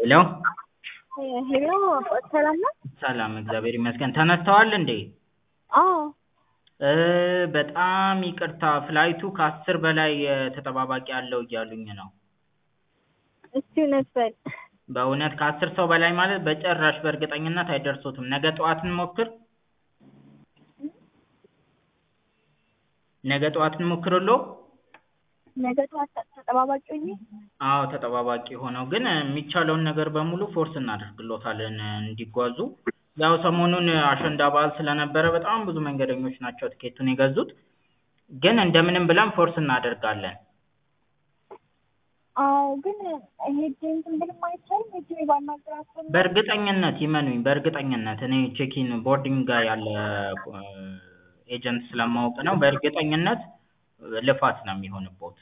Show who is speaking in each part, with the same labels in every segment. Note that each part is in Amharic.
Speaker 1: ሄሎ
Speaker 2: ሄሎ ሰላም ነው?
Speaker 1: ሰላም እግዚአብሔር ይመስገን። ተነስተዋል እንዴ?
Speaker 2: አዎ
Speaker 1: እ በጣም ይቅርታ ፍላይቱ ከአስር በላይ ተጠባባቂ አለው እያሉኝ ነው።
Speaker 2: እስቲ እውነት በል
Speaker 1: በእውነት ከአስር ሰው በላይ ማለት በጭራሽ በእርግጠኝነት አይደርሱትም። ነገ ጠዋት እንሞክር? ነገ ጠዋት እንሞክርልዎ?
Speaker 2: ነገ ጠዋት ተጠባባቂ ሆኜ
Speaker 1: አዎ ተጠባባቂ ሆነው ግን የሚቻለውን ነገር በሙሉ ፎርስ እናደርግልዎታለን እንዲጓዙ። ያው ሰሞኑን አሸንዳ በዓል ስለነበረ በጣም ብዙ መንገደኞች ናቸው ትኬቱን የገዙት። ግን እንደምንም ብለን ፎርስ እናደርጋለን።
Speaker 2: አዎ ግን ሄጄ እንትን ብልም አይቻልም? ሄጄ ባናግራቸው
Speaker 1: በእርግጠኝነት ይመኑኝ፣ በእርግጠኝነት እኔ ቼኪን ቦርዲንግ ጋር ያለ ኤጀንት ስለማውቅ ነው። በእርግጠኝነት ልፋት ነው የሚሆንብዎት።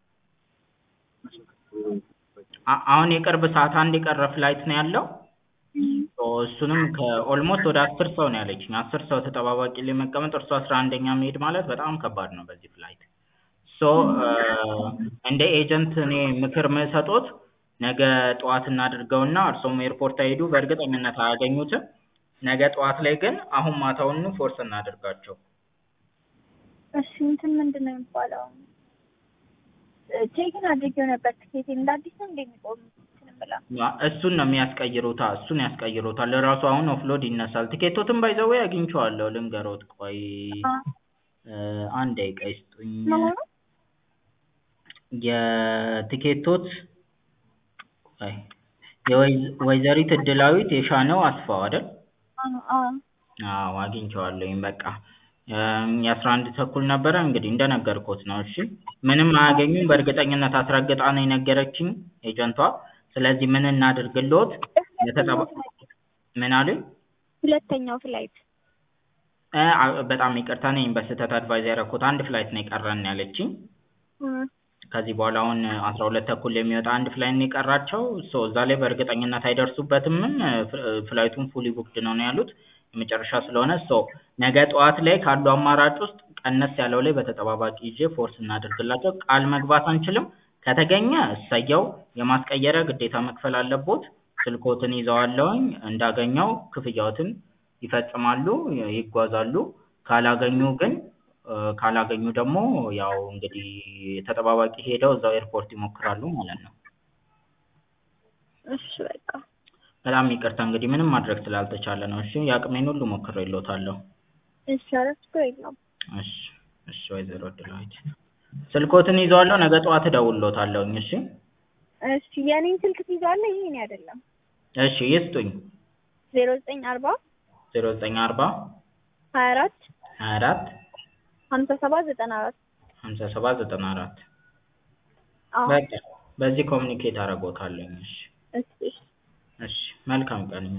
Speaker 1: አ- አሁን የቅርብ ሰዓት አንድ የቀረ ፍላይት ነው ያለው። ሶ እሱንም ከኦልሞስት ወደ አስር ሰው ነው ያለችኝ። አስር ሰው ተጠባባቂ ላይ መቀመጥ እርሱ አስራ አንደኛ መሄድ ማለት በጣም ከባድ ነው በዚህ ፍላይት። ሶ እንደ ኤጀንት እኔ ምክር ምሰጦት ነገ ጠዋት እናድርገውና እርሶም ኤርፖርት አይሄዱ፣ በእርግጠኝነት አያገኙትም። ነገ ጠዋት ላይ ግን አሁን ማታውኑ ፎርስ እናድርጋቸው።
Speaker 2: እሺ እንትን ምንድን ነው የሚባለው? ቼክን አድርጌው ነበር ትኬቴ እንደ አዲስ ነው እንደሚቆም እንትን ብላ
Speaker 1: እሱን ነው የሚያስቀይሩታ፣ እሱን ያስቀይሩታል። ራሱ አሁን ኦፍሎድ ይነሳል። ትኬቶትን ባይዘው አግኝቼዋለሁ። ልንገሮት፣ ቆይ አንድ ደቂቃ ይስጡኝ።
Speaker 2: ምን ሆነ?
Speaker 1: የትኬቶት ቆይ የወይዘ- ወይዘሪት እድላዊት የሻነው አስፋው አይደል?
Speaker 2: አዎ
Speaker 1: አዎ አግኝቼዋለሁኝ። በቃ የአስራ አንድ ተኩል ነበረ እንግዲህ እንደነገርኩት ነው። እሺ ምንም አያገኙም በእርግጠኝነት አስረግጣ ነው የነገረችኝ ኤጀንቷ። ስለዚህ ምን እናድርግልዎት? የተጠባ ምን አሉኝ?
Speaker 2: ሁለተኛው ፍላይት
Speaker 1: እ አ- በጣም ይቅርታ ነኝ በስህተት አድቫይዝ ያደረኩት አንድ ፍላይት ነው የቀረን ያለችኝ። ከዚህ በኋላ አሁን አስራ ሁለት ተኩል የሚወጣ አንድ ፍላይት ነው የቀራቸው። ሶ እዛ ላይ በእርግጠኝነት አይደርሱበትምም። ፍ- ፍላይቱም ፉሊ ቡክድ ነው ነው ያሉት የመጨረሻ ስለሆነ ሶ ነገ ጠዋት ላይ ካሉ አማራጭ ውስጥ ቀነስ ያለው ላይ በተጠባባቂ ይዤ ፎርስ እናደርግላቸው። ቃል መግባት አንችልም። ከተገኘ እሰየው፣ የማስቀየሪያ ግዴታ መክፈል አለቦት። ስልክዎትን ይዘዋለሁኝ እንዳገኘው ክፍያዎትን ይፈጽማሉ፣ ይጓዛሉ። ካላገኙ ግን እ ካላገኙ ደግሞ ያው እንግዲህ ተጠባባቂ ሄደው እዛው ኤርፖርት ይሞክራሉ ማለት ነው።
Speaker 2: እሺ በቃ
Speaker 1: በጣም ይቅርታ እንግዲህ ምንም ማድረግ ስላልተቻለ ነው። እሺ የአቅሜን ሁሉ ሞክሬልዎታለሁ።
Speaker 2: እሺ ኧረ ችግር የለውም።
Speaker 1: እሺ እሺ ወይዘሮ እድላዊት ስልክዎትን ይዘዋለሁ። ነገ ጠዋት እደውልልዎታለሁኝ። እሺ
Speaker 2: እሺ የኔን ስልክ ትይዛለህ? ይሄ እኔ አይደለም።
Speaker 1: እሺ ይስጡኝ።
Speaker 2: ዜሮ ዘጠኝ አርባ
Speaker 1: ዜሮ ዘጠኝ አርባ
Speaker 2: ሀያ አራት
Speaker 1: ሀያ አራት
Speaker 2: ሀምሳ ሰባት ዘጠና አራት
Speaker 1: ሀምሳ ሰባት ዘጠና አራት
Speaker 2: አዎ
Speaker 1: በቃ በዚህ ኮሚኒኬት አደርግዎታለሁኝ። እሺ
Speaker 2: እሺ እሺ
Speaker 1: እሺ መልካም ቀን